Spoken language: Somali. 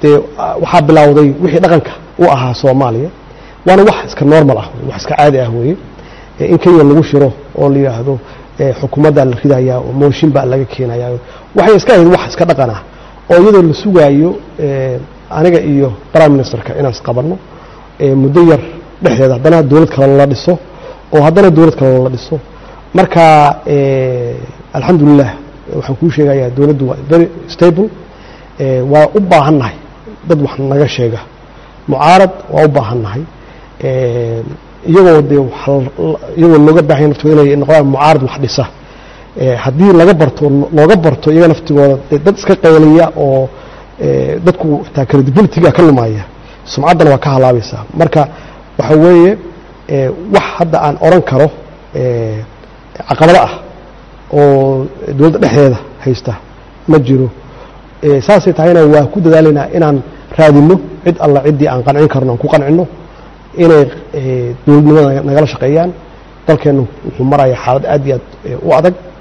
dee waxaa bilowday wixii dhaqanka u ahaa soomaaliya waana wax iska normal ah wax iska caadi ah weeye in kenya lagu shiro oo la yidhaahdo xukuumaddaa la ridayaa oo mooshin baa laga keenayaa waxay iska ahayd wax iska dhaqan ah oo iyadoo la sugaayo aniga iyo prime ministerka inaan isqabanno muddo yar dhexdeeda haddana dowlad kale la dhiso oo haddana dowlad kale la dhiso marka alxamdulilah waxaan kuu sheegayaa dowladdu waa very stable waa u baahan nahay dad wax naga sheega mucaarad waa u baahan nahay iyagoo dee iyagoo looga baahanya naftooda inay noqdaan mucaarad wax dhisa haddii laga barto looga barto iyaga naftigooda dad iska qayliya oo dadku xitaa credibilityga ka lumaya sumcaddana waa ka halaabaysaa marka waxa weeye wax hadda aan oran karo caqabado ah oo dowladda dhexdeeda haysta ma jiro saasay tahayna waa ku dadaalaynaa inaan raadinno cid alla ciddii aan qancin karno aan ku qancinno inay dowladnimada nagala shaqeeyaan dalkeennu wuxuu maraya xaalad aad iyo aad u adag